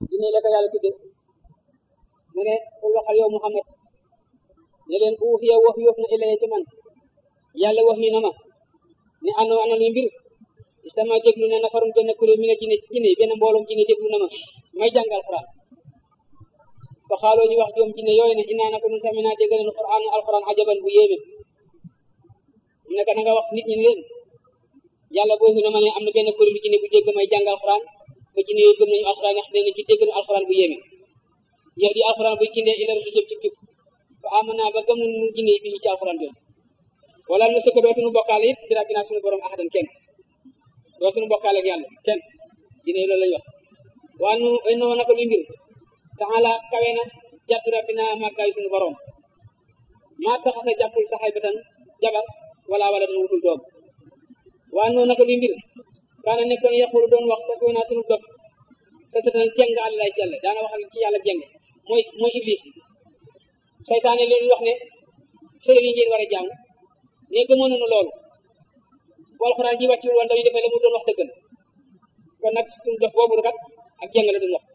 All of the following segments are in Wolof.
jinne la ko yàlla tudde mu ne pour waxal yow Muhammad ne leen uuxiya wax yoof na ilaya ci man yàlla wax yi na ma ne ano ana luy mbir sama déglu ne nafarum benn kuréel mi ne jinne ci jinne benn mbooloom jinne déglu na ma may jàng alquran fa xaaloo ñu wax joom jinne yooyu ne inaa nako nun sami naa dégg nañu quran alquran ajaban bu yéeme mu ne ka na nga wax nit ñi leen yàlla booy na ma ne am na benn kuréelu jinne bu dégg may jàng alquran ba jinne yooyu gëm nañu alquran wax leen ci dégg nañu alquran bu yéeme yow di alquran buy kindee ila rusul jëm ci jub fa amana ba gëm nañu jinne yi bi ci alquran jooju wala nu sëkk dootuñu bokkaale it di rabbinaa suñu borom ahadan kenn dootuñu bokkaale ak yàlla kenn jinne yi loolu lañu wax waa nu innoo nako luy mbir taala kawe na jàpp rabbinaa màggaay suñu borom maa taxasa jàppul saxay batan jabar wala wala dana wutul doom waa noo nako luy mbir kaana nekkoon yaqulu doon wax sa naa suñu dog te te tan jeng àllay jàlle daana wax ci yàlla jeng mooy mooy iblis seytaane leen wax ne xëy yi ngeen war a jaamu ne gëmoon nañu loolu bu alxuraan ji wàcciwul woon dañuy defee la mu doon wax dëggal kon nag suñu dof boobu kat ak jeng la doon wax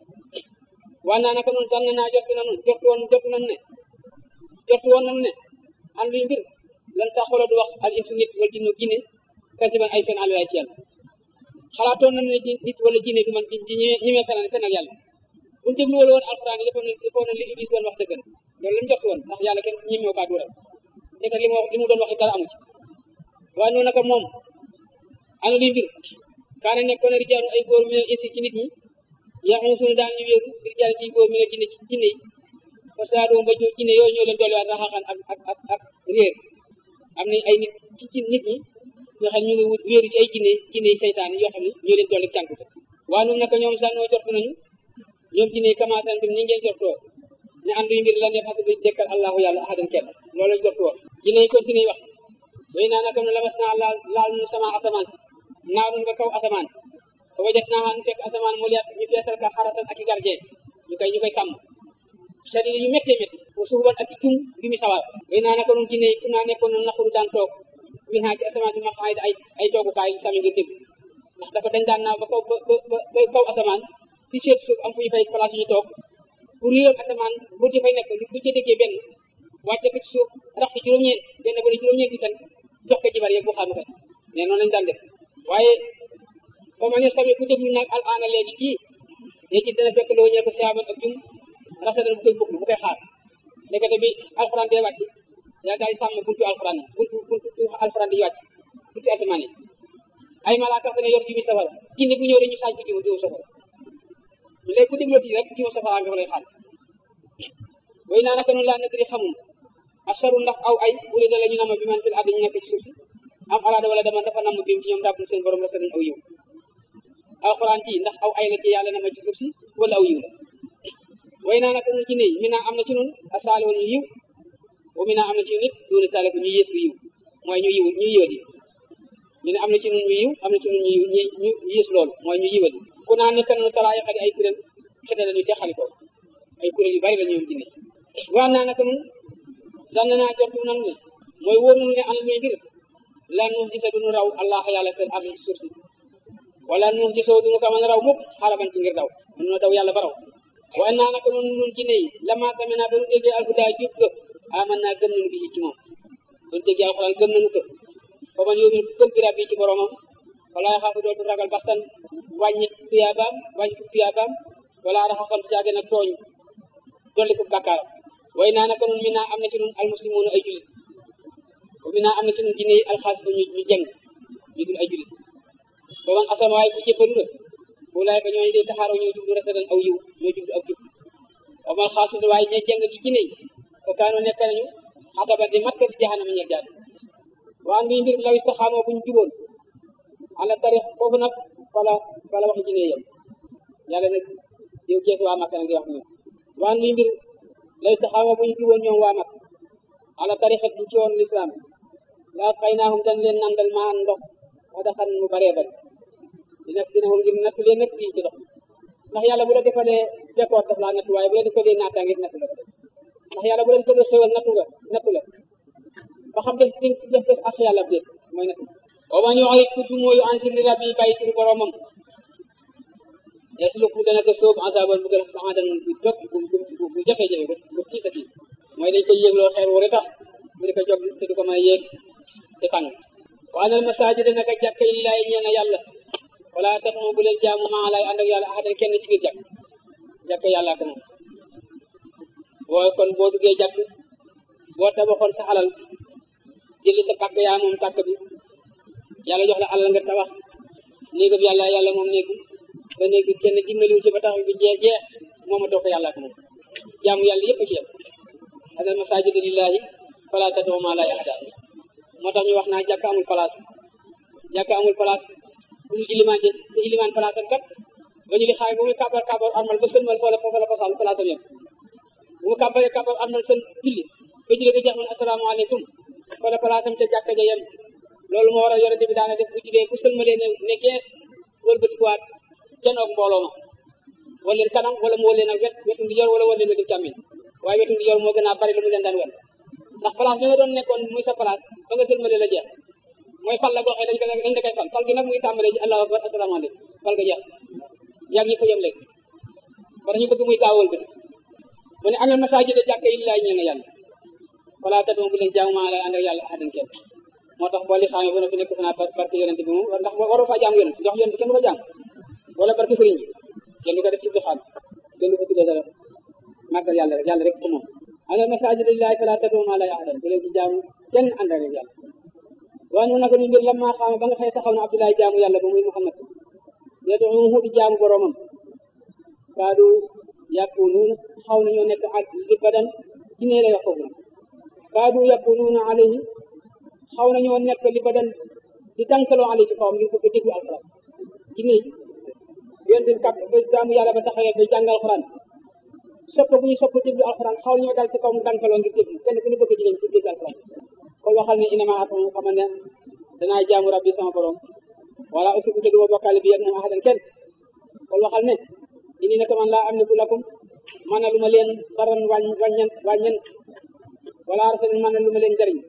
waa naa naka noonu tànn naa jot nañu jot woon jot nañu ne jot woon nañu ne an luy mbir lan tax xooloo du wax al insu nit wala jinnu jinne kasiban ay fen àllay ci yàlla xalaatoon nañu ne nit wala jinne du man di di ñemee fenal fenal yàlla bu ñu déglu wala woon alxuraan yi defoon na defoon na li iblis doon wax dëggal loolu lañ jot woon ndax yàlla kenn ñemewu kaa duural te li mu wax li mu doon wax dara amu ci waaye noonu naka moom ana luy mbir kaana nekkoon na rijaalu ay góor mi ne insi ci nit ñi yaxum suñu daan ñu wéeru rijaal ci góor mi ne jinne ci jinne yi parce que doom ba ñu jinne yooyu ñoo leen dolliwaat raxaxan ak ak ak ak réer am nañ ay nit ci ci nit ñi ñoo xam ñu ngi wut wéeru ci ay jinne jinne yi seytaane yoo xam ne ñoo leen dolli cànk waa noonu naka ñoom sax noo jortu nañu ñoom jinne yi commencé nañ ni ngeen jortoo ne anduy mbir la ne fas bi dekkal allahu yàlla ahadan kenn loolu lañ jortu woon jinne yi continué wax way naa naka nu lamas naa laal laal nu sama asamaan si naaw nga kaw asamaan ba ba def naa xaan fekk asamaan mu liat ñu feesal ka xaratan ak i gardien ñu koy ñu koy sàmm sadi yu méttee métti bu suuban ak i tum bi mu sawar way naa naka nun jinne yi ku naa nekkoon noonu naxuru daan toog min haa ci asamaan si maqaay ay ay toogukaay yu sami nga dégg ndax dafa dañ daan naaw ba kaw ba ba kaw asamaan fi seet suuf am fu ñu fay place yu ñu toog pour yéeram asamaan bu ci fay nekk bu ci déggee benn wàcce ko ci suuf rax ci juróom-ñeent benn ba ne juróom-ñeenti tan jox ko jibar yeeg bu xam ko ne noonu lañ daan def waaye ba ma ne sami ku déglu nag al aana léegi kii léegi ci dana fekk loo ñee ko siyaaban ak jum rasadal bu koy bëgg bu koy xaar léegi bi alxuraan dee wàcc yaa daal di sàmm buntu alxuraan buntu buntu alxuraan di wàcc buntu asamaan yi ay malaaka fa ne yor jiwu safara jinne bu ñëw rek ñu saaj ko jiwu jiwu safara léegi ku dégloo ti rek jiwu safara nga fa lay xaar way naa naka noonu laa nadri xamum asaru ndax aw ay wala da la ñu nama bi man fil ardi ñu nekk ci suuf si am araada wala dama dafa namm bim ci ñoom dàbbul seen borom la seen aw yiw alxuraan ci ndax aw ay la ci yàlla nama ci suuf si wala aw yiw la way naa naka noonu ci néy mi naa am na ci noonu asaale woon ñu yiw wa mi naa am na ci nit doona saale ko ñu yées bu yiw mooy ñu yiw ñu yiwat yi ñu ne am na ci noonu ñu yiw am na ci noonu ñu ñu ñu yées loolu mooy ñu yiwat yi ku naa nekk noonu talaa xadi ay kuréel xete la ñu texali ko ay kuréel yu bari la ñoom jinne waa naa naka noonu dan naa jortu nan ne mooy wóor nañu ne ana luy mbir la nu gisa duñu raw allah yàlla fil ardi ci suuf si wala nu gisoo duñu ko mën a raw mukk xaraban ci ngir daw mën na daw yàlla ba raw waaye naa naka noonu nun jinne yi lama sami naa ba nu déggee alhuda jub ga aman naa gëm nañu bi ci moom ba nu déggee alxuraan gëm nañu ko fa man yóbbu gëm bi rabbi ci boromam wala xaafu dootu ragal baxtan wàññi tuyaabaam wàññi ko tuyaabaam wala raxaxam caage nag tooñ dolli ko bàkkaaram way naa naka nun mi naa am na ci nun almuslimuuna ay julit wa mi naa am na ci nun jinne yi alxaas ñu ñu jeng ñu dul ay julit ba man asama waaye ku jëppalu la wulaay ka ñooñu dee taxaaroo ñoo jublu rasadan aw yiw ñoo jublu ak jub wa man xaasut waaye ña jeng ci jinne yi ko kaanoo nekk nañu xataba di mat ci jaxanama ñer jaat waa nduy mbir law istaxaamoo buñ juboon ala tarix foofu nag fala fala waxi jinne yam yàlla nag yow geesu waa Makka nag di wax ñoom waa nduy mbir law istaxaamoo buñ juboon ñoom waa Makka ala tarixat ci woon lislaam laa xëy naa hum dañ leen nandal maa ndox wa daxan mu baree bari dina dina woon ngir nattu leen nag fii ci dox ndax yàlla bu la defalee décor daf laa nattu waaye bu la defalee naataange nattu la ndax yàlla bu la defalee xéwal nattu nga nattu la ba xam def def def def ak yàlla déet mooy nattu wa man yu'rid tudd mooyu an zikri rabbi bàyyi turu boromam yasluku dana ko sóob asaban bu gën a saxadan bu dog bu bu bu jafe-jafe bu bu tiis a tiis mooy dañ koy yéegloo xeer wu tax mu di ko jog te du ko mën a yéeg te tàng wa anal masajida naka jàkka yi lillaay ñeel na yàlla wala taxamu bu leen jaamu maa lay ànd ak yàlla ahadan kenn ci biir jàkk jàkk yàlla ko moom boo kon boo duggee jàkk boo tabaxoon sa alal jëli sa pàkk yaa moom pàkk bi yàlla jox la alal nga tabax néegam yàlla yàlla moom néeg ba néeg bi kenn dimbaliwu ci ba tax bi jeex jeex moom a toog yàlla ko moom jaamu yàlla yëpp ci yem anal masajida lillahi fala tad'u maa laahi ahadan moo tax ñu wax naa jàkk amul place jàkk amul place bu ñu ilimaan de te ilimaan place am kat ba ñu li xaay bu muy kàbbar kàbbar armal ba sëlmal foola foofa la fasal place am yem bu mu kàbbaree kàbbar armal sën julli ba julli ga jeex man asalaamaaleykum foola place am ca jàkka ja yem loolu moo war a yorante bi daana def bu jullee bu sëlmalee ne ne gees wala bëtikuwaat janoog mbooloo ma wala leen kanam wala mu wala leen ak wet wetu ndi yor wala wala leen wetu càmmiñ waaye wetu ndi yor moo gën a bari lu mu leen daan wen ndax place bi nga doon nekkoon muy sa place ba nga sëlmalee la jeex mooy fal la boo xee dañ ko dañ da koy fal fal gi nag muy tàmbalee ci allahu akbar asalaamaaleykum fal ga jeex yaa ngi ñëpp yem léegi war ñu bëgg muy gaawal bi mu ne anal masaajida jàkka yi lillaay ñeel na yàlla wala tad'u bu leen jaamu maa lay ànd ak yàlla ahadan kenn moo tax boo li xaamee ba noppi nekk fa naa barke yonente bi moom ndax waroo faa jaamu yonente jox yonente kenn du ko jaam wala barke sëriñ bi kenn du ko def ci doxaan kenn du ko tuddee dara màggal yàlla rek yàlla rek ko moom anal masaajida lillaay fala tad'u maa lay ahadan bu leen ci jaamu kenn ànd ak yàlla waaye noonu naka ni mbir lam maa xaama ba nga xëy taxaw na Abdoulaye jaamu yàlla ba muy Muhammad yad'uuhu di jaamu boromam kaadu yakunuuna xaw nañoo nekk ak li badan ci ne lay wax foofu nag kaadu yakunuuna alayhi xaw nañoo nekk li badan di tànkaloo alayhi ci kawam ngir bëgg déglu alxuraan ci ne yéen di kàpp ba jaamu yàlla ba taxawee ba jàng alxuraan sopp bu ñu sopp déglu alxuraan xaw nañoo dal ci kawam tànkaloo ngir déglu kenn ku ñu bëgg jigéen ci déglu alxuraan kon waxal ne inama atam xamal ne danaa jaamu rabbi sama borom wala aussi bu dëgg boo bokkaale bi ak moom ahadan kenn kon waxal ne ini naka man laa am ne ku lakum man na lu ma leen daran wàññ wàññen wàññen wala arsalin man na lu ma leen jariñ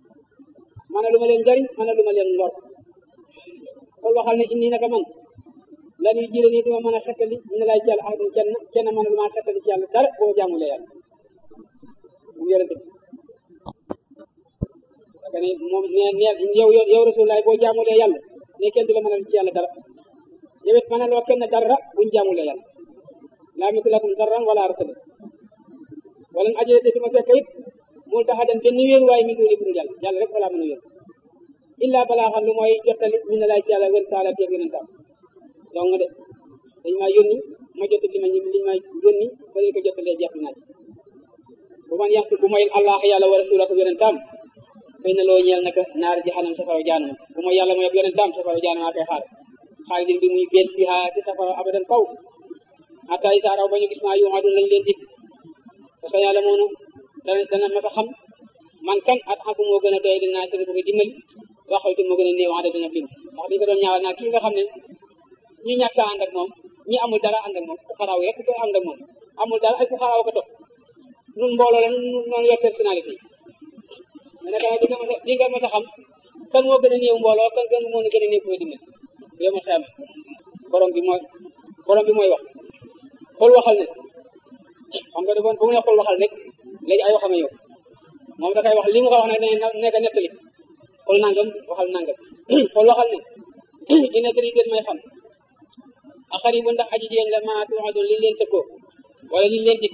man na lu ma leen jariñ man na lu ma leen lor kon waxal ne ini naka man la ñuy jiire nii dima mën a xettali ñu ne laay ci yàlla ahadun kenn kenn man na lu ma xettali ci yàlla dara boo jaamulee yàlla moom yorente bi ne moom nee nee yow yow rasulullaay boo jaamulee yàlla ne kenn du la mënal ci yàlla dara yow it mënaloo kenn dara buñ jaamulee yàlla laa mitu lakum darran wala arsala wala ajee te dima fekk it mul taxa dem benn wéen waaye min duuni pour yàlla yàlla rek walaa mën a wéen illa balaa xam lu mooy jottali min na laay ci yàlla wér taala teeg yeneen taam donc de dañ maa yónni ma jottali li ma li ma yónni ba ñu ko jottalee jeex naa ci bu man yaxsi bu moy allah yàlla wa rasulahu yeneen taam fay na loo ñeel naka naar jahanam safara jaanama bu mooy yàlla mooy yonentam safara jaanama koy xaar xaar din bi muy génn fi haa ci safara abadan faw hatta yi saaraw ba ñu gis maa yu adun lañ leen dig parce que yàlla moonu dana dana mas a xam man kan at xaku moo gën a doy dinaa seen bëgg dimbali waxawti moo gën a néew ànd dina lim ndax dañu ko doon ñaawal naa kii nga xam ne ñu ñàkk a ànd ak moom ñi amul dara ànd ak moom ku xaraaw rek ko ànd ak moom amul dara ay ku xaraaw ko topp nun mbooloo la nun noonu yor personnalité yi mais nag di nga mën a di nga mën a xam kan moo gën a néew mbooloo kan kan moo gën a néew ku ma dimbali yow ma xam borom bi mooy borom bi mooy wax xool waxal ne xam nga dafa bu mu ne xool waxal rek léegi ay waxama yow moom da koy wax li mu ko wax nag dana nekk nettali xool nangam waxal nangam xool waxal ne ina tëri gën may xam a xaribu ndax aji jigéen la maa tuuxadun liñ leen tëkkoo wala liñ leen dig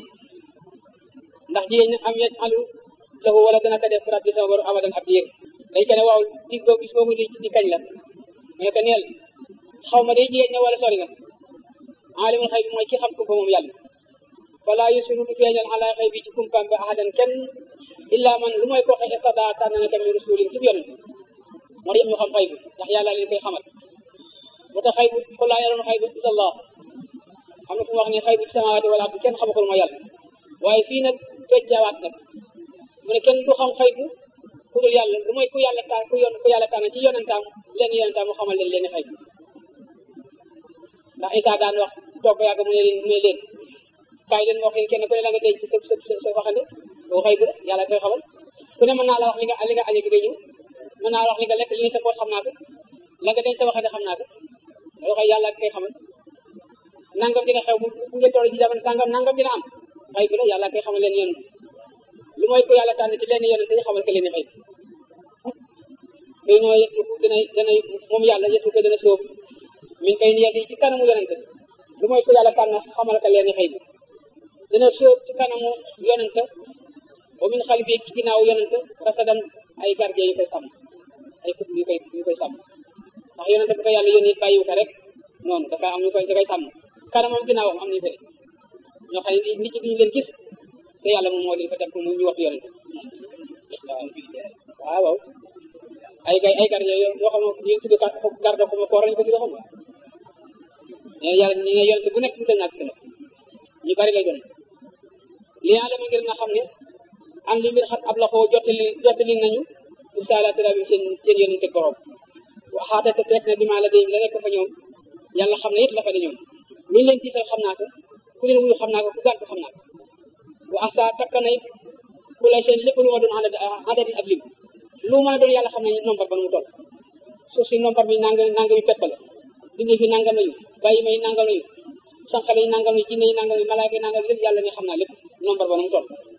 ndax jigéen ñi am yet alu lahu wala dana ko def rabbi sama borom abadan ab diir dañ ko ne waaw dig boobu bis boobu di di kañ la mu ne ko neel xaw ma day jigéen ña wala sori nga alimul xëy bi mooy ki xam kumpa moom yàlla wala yusiru du feeñal ala xëy bi ci kumpaam ba ahadan kenn illa man lu mooy koo xëy estada tànn na ko min rasulin ci yonent moo tax ñu xam xëy bi ndax yàlla leen koy xamal moo tax xëy bu ko laa yoroon xëy bu illa allah xam na fu mu wax ne xëy bu samawaati wala ardi kenn xamakul mooy yàlla waaye fii nag feccawaat nag mu ne kenn du xam xëy bu ku dul yàlla lu mooy ku yàlla taan ku yoon ku yàlla taan ci yonentaam leen yonentaam mu xamal leen leen xëy ndax Isa daan wax toog ba yàgg mu ne leen mu ne leen kaay leen wax leen kenn ku ne la nga denc sa sa sa waxande boo xëy bu yàlla koy xamal ku ne mën naa la wax li nga li nga añe bi day ñëw mën naa la wax li nga lekk li nga sa poot xam naa ko la nga denc sa waxande xam naa ko loo xëy yàlla koy xamal nangam dina xew bu bu ngeen toll ci jamono sangam nangam dina am xëy bi la yàlla koy xamal leen yonent lu mooy ko yàlla tànn ci leen yonent yi xamal ko leen xëy xëy noo yetu dina dana moom yàlla yetu ko dana sóob min kay niyat yi ci kanamu yonent lu mooy ko yàlla tànn xamal ko leen xëy bi dina sóob ci kanamu yonent ba min xalifi ci ginnaaw yonent rasadan ay gardien yu koy sàmm ay kut yu koy yu koy sàmm ndax yonent bi ko yàlla yónni it bàyyiwu ko rek noonu dafa am ñu koy da koy sàmm kanamam ginnaawam am nañu fere ñoo xam ne nit ñi duñu leen gis te yàlla moom moo leen fa def mu ñu wax yonent waaw waaw ay gay ay gardien yoo yoo xam ne ñu tudd garde ko ma koor lañ ko tudd xam nga nee yàlla ñu ne yonent bu nekk mu ta ñàkk la ñu bari lay doon li yàlla ma ngir nga xam ne am li mbir xat ab la xoo jottali jottali nañu risalaati rabbi seen seen yonente borom waxaate te fekk na dimaa la dé la nekk fa ñoom yàlla xam ne it la fa ne ñoom luñu leen tiisal xam naa ko ku leen wuyu xam naa ko ku gàtt xam naa ko wa asa takk na it ku lay seen lépp lu ma doon adadi ab lim lu mën a doon yàlla xam ne nombre ba nu mu toll suuf si nombre bi nanga nanga yu pepp la bindi fi nangam lañu bàyyi may nangam lañu sànqale yi nangam lañu jinne yi nangam lañu malaaka yi nangam lépp yàlla ne xam naa lépp nombre ba nu mu toll